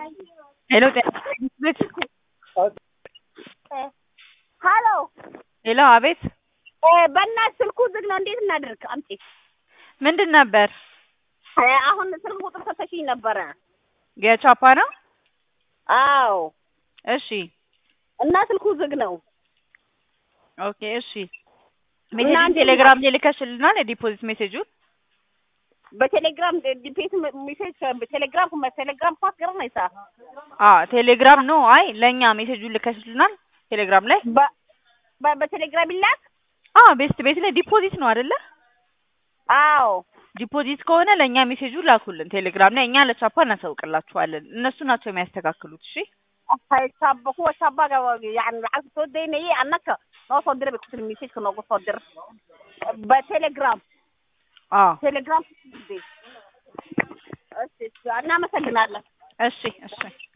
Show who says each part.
Speaker 1: ሄሎ ጤና ቤት
Speaker 2: ሀሎ
Speaker 1: ሄሎ አቤት
Speaker 2: በእናትህ ስልኩ ዝግ ነው። እንዴት እናድርግ? አምጪ።
Speaker 1: ምንድን ነበር
Speaker 2: እ አሁን ስልክ ቁጥር ሰተሽኝ ነበረ።
Speaker 1: የቻፓ ነው
Speaker 2: አዎ።
Speaker 1: እሺ
Speaker 2: እና ስልኩ ዝግ ነው።
Speaker 1: ኦኬ እሺ ሜሴጅ
Speaker 2: እንዴት
Speaker 1: ቴሌግራም ላይ ልከሽልናል የዲፖዚት ሜሴጁን
Speaker 2: በቴሌግራም ዲፔት ሜሴጅ በቴሌግራም ቴሌግራም ኳስ ገር ነው ይሳ
Speaker 1: አ ቴሌግራም ነው አይ ለእኛ ሜሴጁን ልከሽልናል ቴሌግራም ላይ
Speaker 2: በ- በ- በቴሌግራም ይላክ።
Speaker 1: አ ቤስት ቤት ላይ ዲፖዚት ነው አይደለ
Speaker 2: አዎ
Speaker 1: ዲፖዚት ከሆነ ለእኛ ሜሴጁ ላኩልን ቴሌግራም ላይ እኛ ለቻፓ እናሳውቅላችኋለን እነሱ ናቸው የሚያስተካክሉት እሺ
Speaker 2: haysaaba kuwa shabaga yani lacagta soo daynayay annaka noo soo dira bay ku tiri messageka noogu soo dir በቴሌግራም
Speaker 1: አ
Speaker 2: ቴሌግራም እሺ እናመሰግናለን
Speaker 1: እሺ እሺ